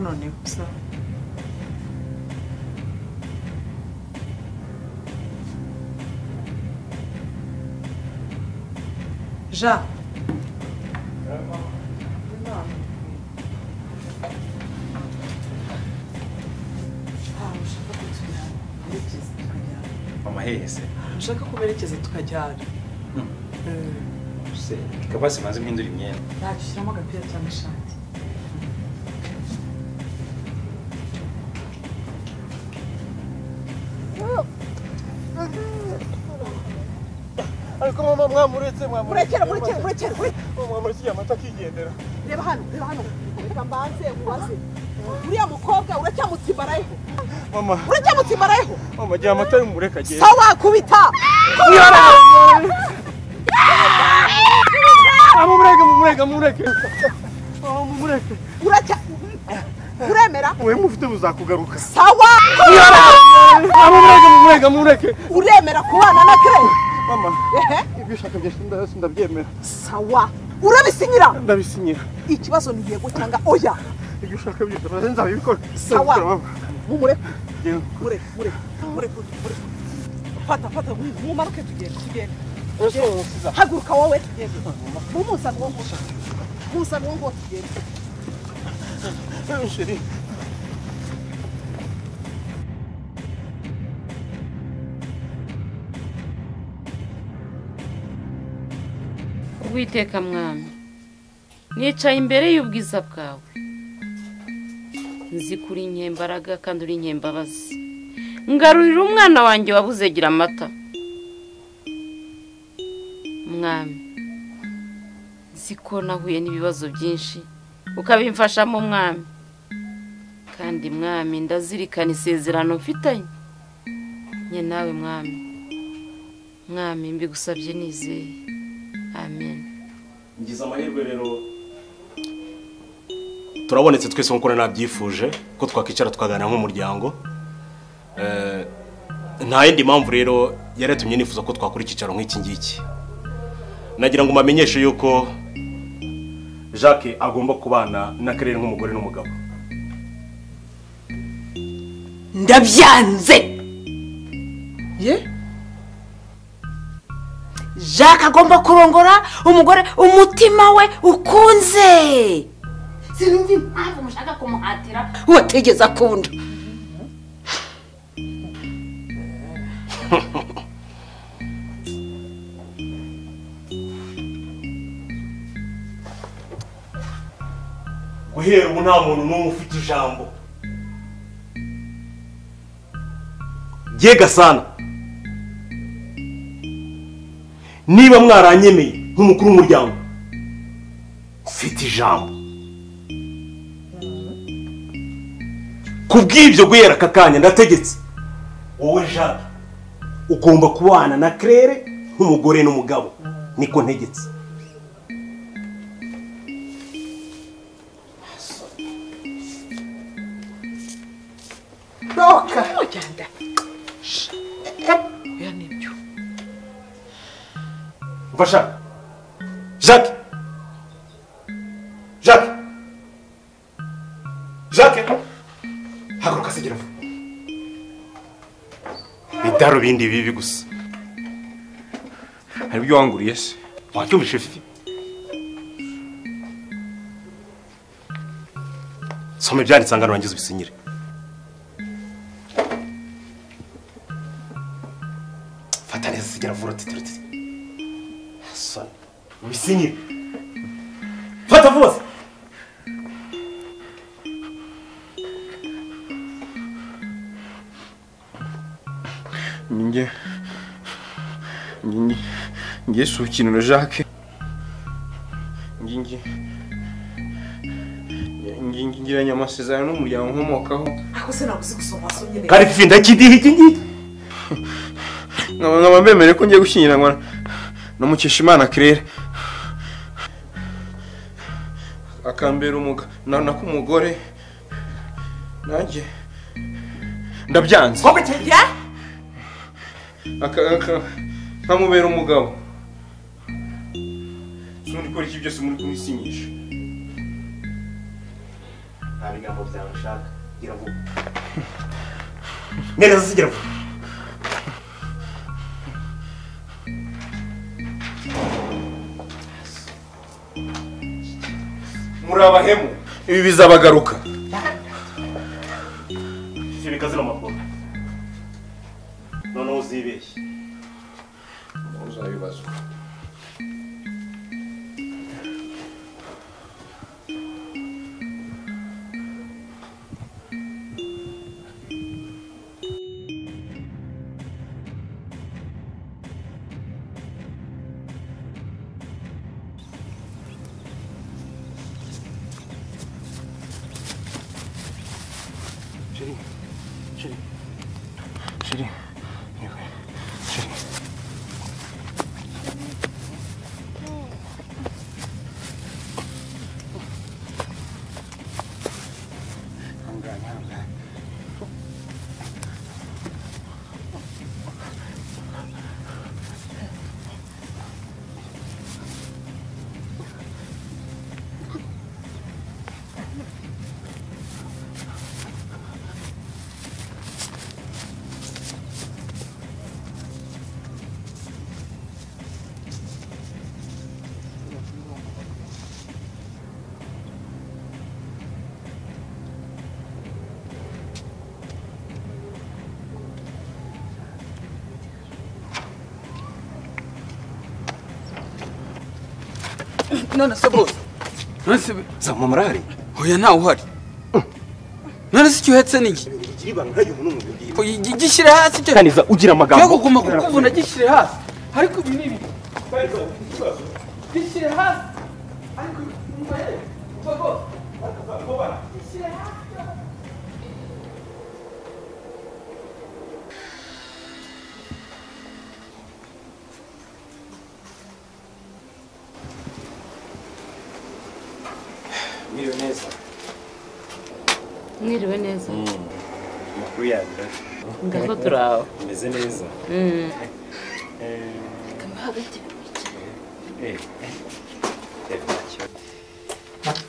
wanonekutse jean ahantu ushaka ko tumerekeza tukajyana mama hehe se ahantu ushaka ko berekeza tukajyana se ikaba simaze impindura imyenda ntacyo ushyiramo agapira cyangwa ishati ariko mama mwamuretse murekere murekere murekere murekere. mwamuretse amata akigendera reba hano reba hano reba mbanze ubaze uriya mukobwa uracyamutsimbarayeho mama uracyamutsimbarayeho mama gihe amata y'umureka agenda so wakubita kubita mumureke mumureke mumureke mama mumureke uracya uremera we mufite buzakugaruka sawa kubita mama mumureke mumureke mumureke uremera kubana na kere mama ehe ibyo ushaka byose ndayose ndabyemera sawa urabisinyira ndabisinyira ikibazo ni yego cyangwa oya ibyo ushaka byose ndaze nzabikora sawa mama mumureke yewe mureke mureke mureke mureke fata fata mumanuke tugenda tugenda ese umusiza haguruka wowe tugende mumusa nuwo nguwo musa nuwo nguwo tugende sheri Uwiteka mwana nicaye imbere y'ubwiza bwawe nzi ko uri inkembaraga kandi uri inkembabazi ngarurira umwana wanjye wabuze gira amata mwami nzi ko nahuye n'ibibazo byinshi ukabimfashamo mwami kandi mwami ndazirikana isezerano mfitanye nye nawe mwami mwami mbigusabye nizeye amen ngize amahirwe rero turabonetse twese nk'uko nari nabyifuje ko twakwicara tukaganira nk'umuryango Eh, nta yindi mpamvu rero yari yatumye nifuza ko twakora icyicaro nk'iki ngiki nagira ngo mamenyeshe yuko jacques agomba kubana na karere nk'umugore n'umugabo ndabyanze ye jacques agomba kurongora umugore umutima we ukunze sinumva impamvu mushaka kumuhatira wategeze akunda guhera ubu nta muntu n'umwe ufite ijambo ye gasana niba mwaranyemeye nk'umukuru w'umuryango mfite ijambo ku bw'ibyo guhera aka kanya ndategetse wowe jacques ugomba kubana na claire nk'umugore n'umugabo niko ntegetse doka oya nibyo Vacha Jacques Jacques Jacques Haguruka se girafu Bidarubindi bibi gusa hari ibyo wanguriye se wacyumvise fifi Soma ibyanditse angana wangize ubisinyire Fata neza sigera vuba titiritiri Soni ubisinyire Fata vuba se ninjye ninjye njye si urukiniro jacques njye njye njye njye ngiranye amasezerano n'umuryango nkomokaho ako se nabuze gusoma so nyine kandi fifi ndakidiha iki ngiki nkaba nkaba mbemereye ko ngiye gushyingiranwa na mukeshimana claire akambera umuga na na k'umugore nanjye ndabyanze Aka- aka- nkamubera umugabo si undi ikora iki byose muri kumisinyisha nta bigango byawe nshaka gira vuba neza zigira vuba muri abahemu ibi bizabagaruka zibika zino mpapuro noneho uzibeshye uzabibazwa shiri shiri none se bose nonese Zama murari. oya ntawe uhari none se icyo uhetse ni iki igira ibanga nk'ayubu n'umubiri Oya, iki gishyire hasi cyo kaniza ugira yo amagambo kuguma kukubona gishyire hasi ariko ibi ni ibi gishyire hasi ariko umva yewe umva rwose gishyire hasi Miriwe neza. mwiriwe neza Amakuru yanyu. ngaho turi aho Umeze neza. Eh. Eh, ntacyo.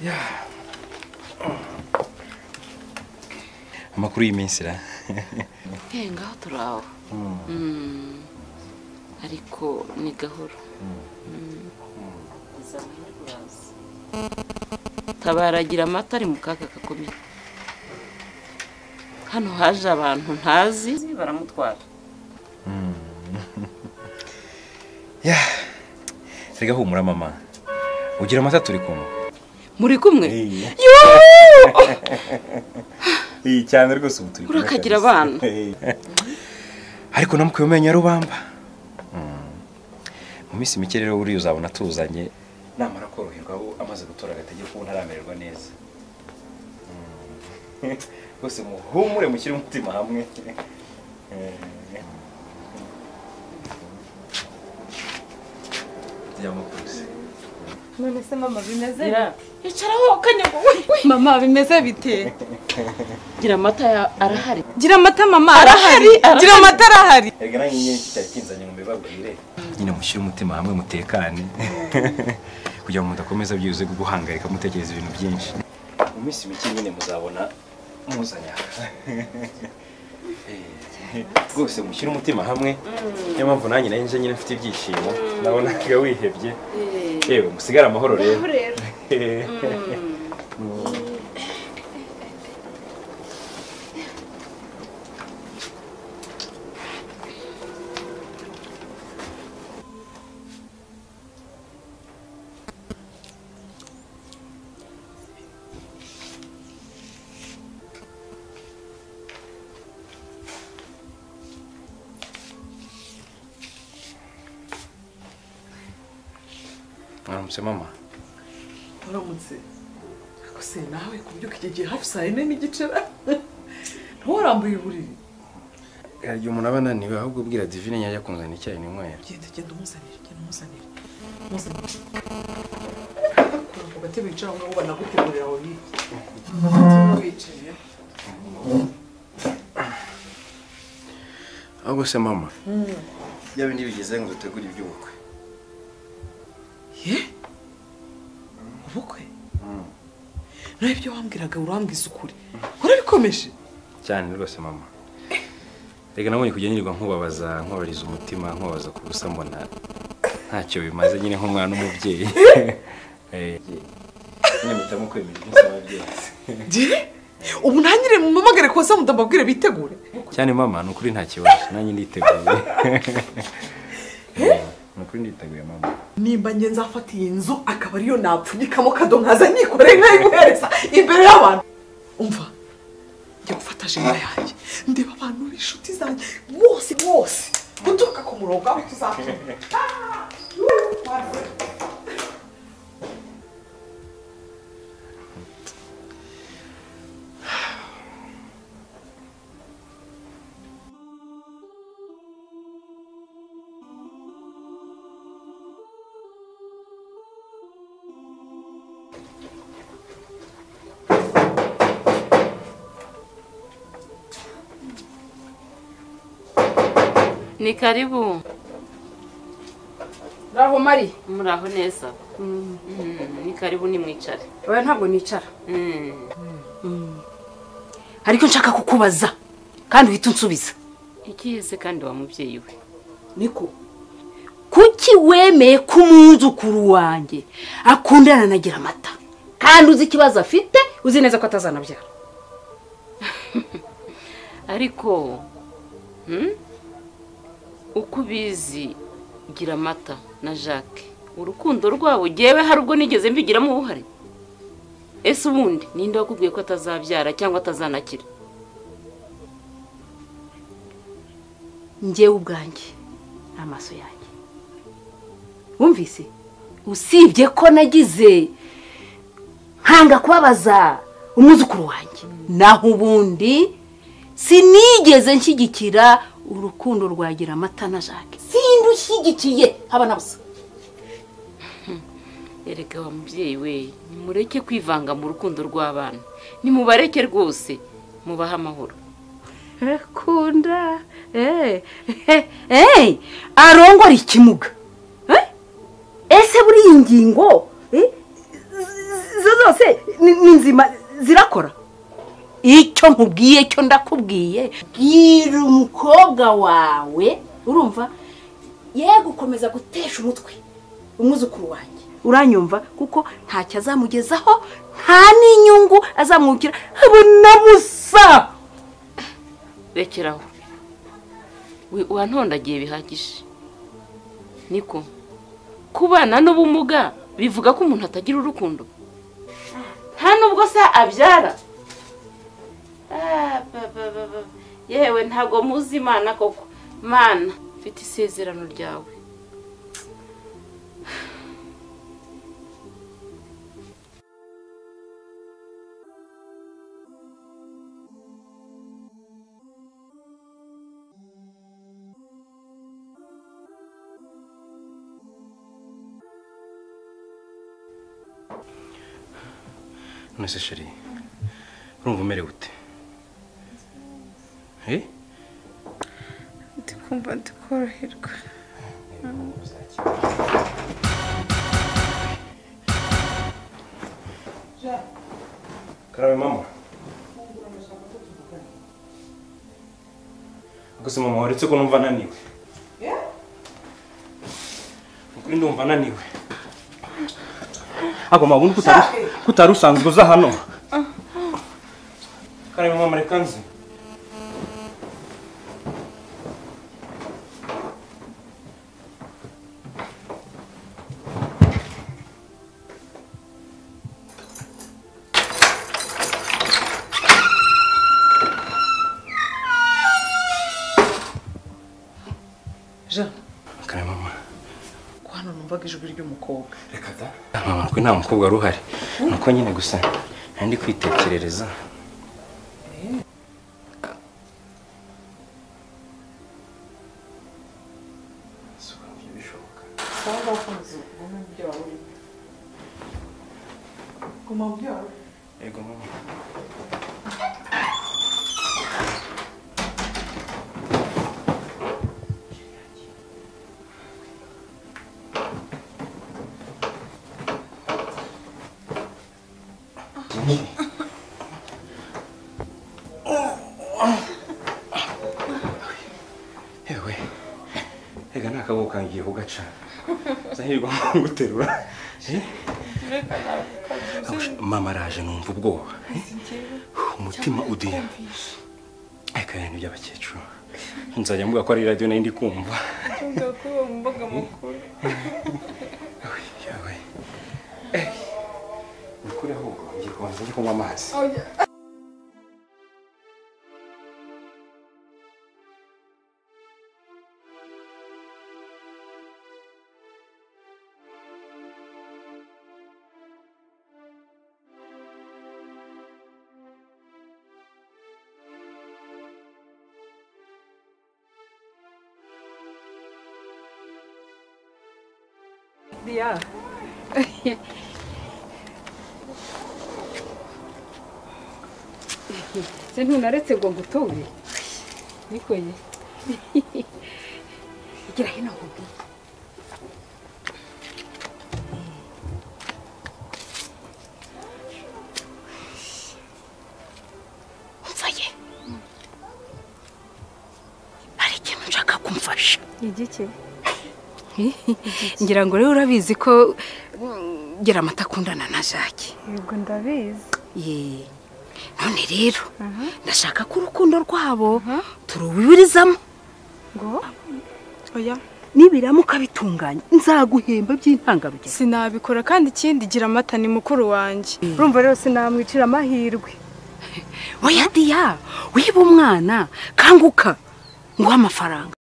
Yeah. Amakuru y'iminsi ra. Eh, ngaho turi aho Mm. ariko ni gahoro Mm. tabara agira amata ari mu kaga gakomeye hano haje abantu ntazi baramutwara Yeah. Rega humura mama. Ugira amata turi kumwe. muri kumwe Eh. Yoo! Iyi cyane rwose ubu turi kumwe Urakagira kabisa. abana. Eh. Ariko namukwiye umenya rubamba. Mm. Mu minsi mike rero buriya uzabona tuzanye namara koroherwa abo amaze gutora agatege kuko ntaramererwa neza. Mm. Rwose muhumure mushyire umutima hamwe. Eh. Yamukuze. none se mama bimeze Gira- Icaraho kanyago we we. mama bimeze bite gira amata ya- arahari gira amata mama Arahari, arahari. gira amata arahari Erega nanjye nyine kitari kinzanye ngo mbibabwire. Nyine mushyire umutima hamwe mutekane. Kugira ngo mudakomeza byuze guhangayika mutekereza ibintu byinshi. Mu minsi mike nyine muzabona muzanya. Eh, Rwose mushyire umutima hamwe. Niyo mpamvu nanjye nari nje nyine mfite ibyishimo. Nabonaga wihebye. Yewe musigare amahoro rero. Mwaramutse mama. uramutse se nawe kubyuka igihe hafi saa yine n'igice ra nturambuye uburiri Igihe umuntu aba ananiwe ahubwo ubwira Divine yajya kunzanira icyayi ninywera. genda genda umuzanire genda umuzanire umuzanire kura ku gatebe wicara aho ngaho banagutegurira aho hirya wicaye ahubwo se mama yaba bindi bigeze ngo dutegure iby'ubukwe ye ubukwe nawe ibyo wambwiraga urambwiza ukuri urabikomeje cyane rwose mama reka nabonye kujya nirirwa nkubabaza nkubariza umutima nkubabaza ku busa mbona ntacyo bimaze nyine nk'umwana w'umubyeyi Eh, nyine mpitamo kwemera ibyo nsaba byose ubu ntangire mumamagare ku basamuda mbabwire bitegure cyane mama ni ukuri nta kibazo nanjye nditeguye Eh, ni ukuri nditeguye mama nimba njye nzafata iyi nzu akaba ariyo napfunyikamo kado nkaza nyikore nkayiguhereza imbere y'abantu umva njya gufata jena yanjye ndeba abantu b'inshuti zanjye bose bose guturuka ku murongo aho tuzakina ni karibu Raho Mari, muraho neza Mm, ni karibu ni mwicare oya ntabwo nicara. Mm. ariko nshaka kukubaza kandi uhita unsubiza ikize kandi wa mubyeyi we Niko, kuki wemeye ko umwuzukuru wanjye akundana na amata kandi uzi ikibazo afite uzi neza ko atazanabyara ariko hmm? uko ubizi gira amata na jacques urukundo rwabo gewe hari ubwo nigeze mbigiramo uruhare ese ubundi ninde wakubwiye ko atazabyara cyangwa atazanakira njyewe ubwanjye amaso yanjye wumvise usibye ko nagize nkanga kubabaza umwuzukuru wanjye naho ubundi sinigeze nshyigikira urukundo rwagira amata na jacques sindushyigikiye haba na busa erega wa mubyeyi we nimureke kwivanga mu rukundo rw'abana nimubareke rwose mubahe amahoro kunda arongora ikimuga Eh? ese buriya ingingo eh, z- zo zose ni ni nzima zirakora icyo nkubwiye cyo ndakubwiye bwira umukobwa wawe urumva ye gukomeza gutesha umutwe umwuzukuru wanjye uranyumva kuko ntacyo azamugezaho nta n'inyungu azamwukira abona musa rekeraho we uwantondagiye bihagije niko kubana n'ubumuga bivuga ko umuntu atagira urukundo nta nubwo se abyara Ah, ba, ba, ba, ba. yewe ntabwo muzi imana koko mana mfite isezerano ryawe none se sheri urumva umerewe ute Eh? ndi kumva ndi koroherwa karabe mama gusa mama waretse ko numva ananiwe ukuri ndumva ananiwe ako mabuni kutari usanzwe uza hano karabe mama reka nze jean karabe mama ko hano numvaga ijwi ry'umukobwa reka da mama kuri nta mukobwa wari uhari nuko nyine gusa nari ndi kwitekerereza cyangwa wakomeza ugume mu byo waba urimo guma mu byo waba urimo yego mama yewe reka nta kaboko kangiye kugaca zahirwa nguterura Eh, mama araje numva ubwoba umutima udiha ariko ibintu by'abakecuru nzajya mvuga ko ari radiyo nayo ndi kumva Ntumve ko uwo mu mbuga mukuru. yewe Eh, ni ukuri ahubwo ngiye kubanza njye kunywa amazi Oya. Diya. se ntunaretse ngo nguture nikoye igira hino nkubwiye umvaye hari ikintu nshaka kumfasha Igiki? ngira ngo rero urabizi ko gira amata akundana na jacques Yego ndabizi. ye none rero ndashaka ko urukundo rwabo turubibirizamo Ngo? Oya. nibiramuka bitunganye nzaguhemba by'intangarugero Sinabikora kandi ikindi gira amata ni mukuru wanjye. Urumva rero sinamwicira amahirwe. oya diya wiba umwana kanguka nguhe amafaranga